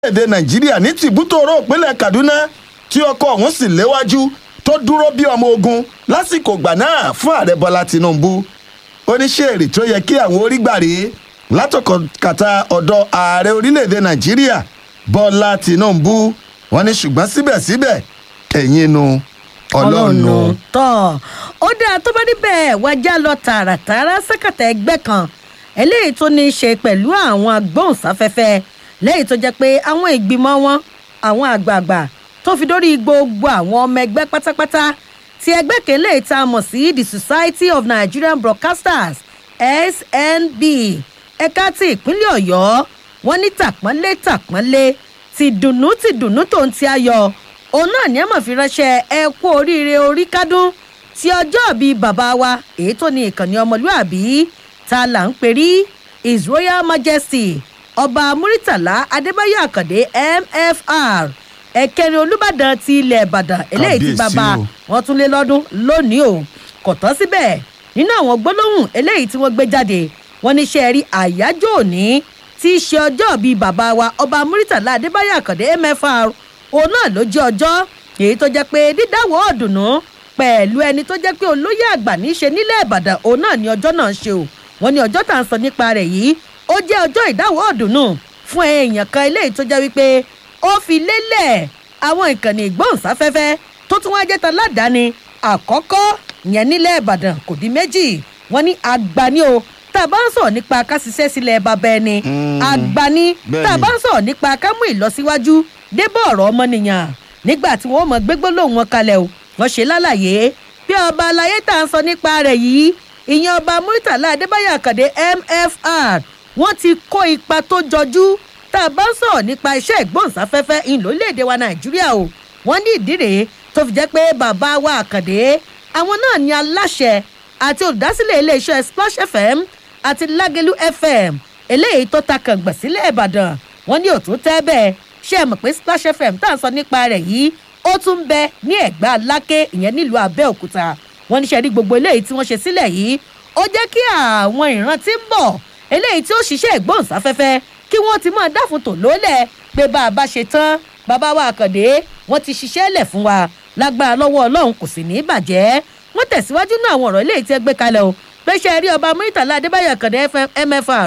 èdè nàìjíríà ní tìbútòrò ìpínlẹ̀ kaduna tí ọkọ̀ ọ̀hún sì léwájú tó dúró bí ọmọ ogun lásìkò gbà náà fún ààrẹ bọ́lá tinubu oníṣẹ́ẹ̀rì tó yẹ kí àwọn orígbàre látọkọ̀kàtà ọ̀dọ̀ ààrẹ orílẹ̀-èdè nàìjíríà bọ́lá tinubu wọn ní ṣùgbọ́n síbẹ̀síbẹ̀ ẹ̀yin nu ọlọ́nu. tọ́ ó dáa tó bá níbẹ̀ wájà lọ tààràtààrà sẹ́kàtà ẹgbẹ́ kan eléyìí tó ní í ṣe pẹ̀lú àwọn agbóhùnsáfẹ́fẹ́ lẹ́yìn tó jẹ́ pé àwọn ìgbìmọ̀ wọn àwọn àgbààgbà tó fi dórí gbogbo àwọn ọmọ ẹgbẹ́ pátápátá ti ẹgbẹ́ kele tá a mọ̀ sí the society of nigerian broadcasters snb ẹ̀ka ti ìpínlẹ̀ ọ̀yọ́ wọn ní tàpọ́nlé tàpọ́nlé ti dùnnú ti dùnnú tó ń ti ayọ̀ òun náà ní ẹ̀mọ̀ fi ránṣẹ́ ẹ kú oríire orí kádùn ti ọjọ́ bíi bàbá wa èyí tó ní ìkànnì ọmọlúàbí ta là ń perí his royal majesty ọba muritala adébáyọ àkàndé mfr ẹ̀kẹrin olùbàdàn ti ilẹ̀ ìbàdàn eléyìí ti Kábíyèsí bàbá o. wọn tún lé lọ́dún lónìí o kò tán síbẹ̀ nínú àwọn gbólóhùn eléyìí tí wọ́n gbé jáde wọ́n ní ṣe rí àyájọ́ òní tí í ṣe ọjọ́ bíi bàbá wa ọba muritala adébáyọ àkàndé mfr òun náà ló jẹ́ ọjọ́ èyí tó jẹ́ pé dídáwọ́ ọ̀dùnnú pẹ̀lú ẹni tó jẹ́ pé olóyè àgbà ní í ṣe nílẹ̀ ìbàdàn òun náà ní ọjọ́ náà ṣe o wọ́n ní ọjọ́ tá à ń sọ nípa rẹ̀ yìí ó jẹ́ ọjọ́ ìdáwọ́ ọ̀dùnnú fún èèyàn kan eléyìí tó jẹ́ wípé ó fi lélẹ̀ àwọn ìkànnì ìgbóhùnsáfẹ́fẹ́ tó tún wá jẹ́ ta ládàáni àkọ́kọ́ yẹn nílẹ̀ ìbàdàn kò dín méjì wọ́n ní àgbàní o tá a bá ń sọ̀rọ̀ nípa ká ṣiṣẹ́ sílẹ̀ bàbá ẹni àgbàní tá a bá ń sọ̀rọ̀ nípa ká mú ìlọsíwájú débọ̀ ọ̀rọ̀ ọmọnìyàn nígbà tí wọ́n mọ̀ gbégbó lòun wọn kalẹ̀ o wọ́n ṣe lálàyé bí ọba alayé tá à ń sọ nípa rẹ̀ yìí ìyẹn ọba muritala adébáyọ̀ àkàndé mfr wọ́n ti kó ipa tó jọjú tá a bá ń sọ̀rọ̀ nípa iṣẹ́ ìgbóhùnsáfẹ́fẹ́ ìlólèdè wa nàìjíríà o wọ́n ní ìdí rèé tó fi jẹ́ pé bàbá wa àkàndé àwọn náà ní aláṣẹ àti olùdásílẹ̀ iléeṣẹ́ splash fm àti lágẹ̀lú fm eléyìí tó ta kàngbọ̀n sílẹ̀ ìbàdàn wọ́n ní òtún tẹ́ bẹ́ẹ̀ ṣé ẹ mọ̀ pé splash fm tá à ń sọ nípa rẹ̀ yìí ó tún ń bẹ ní ẹ̀gbá aláké ìyẹn nílùú abẹ́òkúta wọ́n ní sẹ́rí gbogbo eléyìí tí wọ́n ṣe sílẹ̀ yìí ó jẹ́ kí àwọn ìran tí ń bọ̀ eléyìí tí ó ṣiṣẹ́ ìgbóhùnsáfẹ́fẹ́ kí wọ́n ti máa dáfun tò lólẹ̀ pé bá a bá ṣe tán bàbá wa àkàndé wọ́n ti ṣiṣẹ́ lẹ̀ fún wa lágbára lọ́wọ́ ọlọ́run kò sì ní í bàjẹ́ wọ́n tẹ̀síwájú náà àwọn ọ̀rọ̀ eléyìí tí ẹ gbé kalẹ̀ o pé ṣe rí ọba muritala adébáyọ̀ àkàndé mfr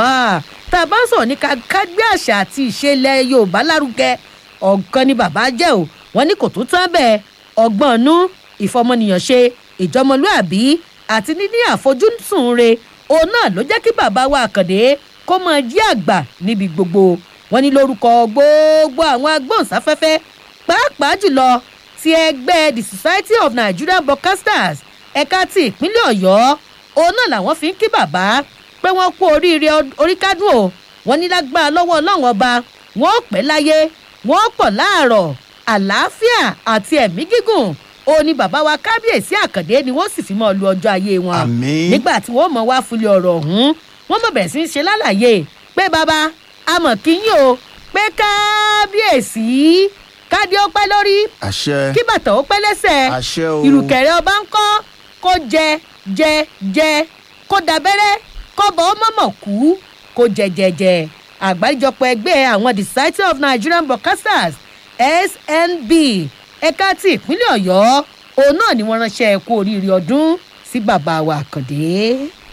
tá a bá ń sọ̀rọ̀ ní ká gbé àṣà àti ìṣẹ̀lẹ̀ yorùbá lárugẹ ọ̀kan ni bàbá jẹ́ o wọ́n ní kò tún tán bẹ́ẹ̀ ọgbọ́n nú ìfọmọnìyàn ṣe ìjọmọlúàbí àti níní àfojúsùn re òun náà ló jẹ́ kí bàbá wa àkàndé kó máa jí àgbà níbi gbogbo wọn ní lórúkọ gbogbo àwọn agbóhùnsáfẹ́fẹ́ pàápàá jùlọ ti ẹgbẹ́ the society of nigerian broadcasters ẹ̀ka ti ìpínlẹ̀ ọ̀yọ́ òun náà làwọn fi ń kí bàbá pé wọ́n kú oríire oríkádùn o wọ́n ní lágbára lọ́wọ́ ọlọ́run ọba wọ́n pẹ́ láyé wọ́n pọ̀ láàrọ̀ àlàáfíà àti ẹ̀mí gígùn ó ní bàbá wa kábíyèsí àkàndé ni wọ́n sì fi mọ́ lu ọjọ́ ayé wọn Àmín. nígbà tí wọ́n mọ̀ wá fúlẹ̀ ọ̀rọ̀ ọ̀hún wọ́n mọ̀ bẹ̀rẹ̀ sí í ṣe lálàyé pé bàbá a mọ̀ kí yín o pé kábíyèsí kádé ó pẹ́ lórí àṣẹ kí bàtà ó pẹ́ lẹ́sẹ̀ àṣẹ o ìrùkẹ̀rẹ̀ ọba ń kọ́ kó jẹ jẹ jẹ kó dabẹ́rẹ́ kó bọ́ ó mọ̀mọ̀ kú kó jẹjẹjẹ àgbáríjọpọ̀ ẹgbẹ́ àwọn the society of nigerian broadcasters snb ẹ̀ka ti ìpínlẹ̀ ọ̀yọ́ òun náà ni wọ́n ránṣẹ́ kú oríire ọdún sí bàbá wa àkàndé.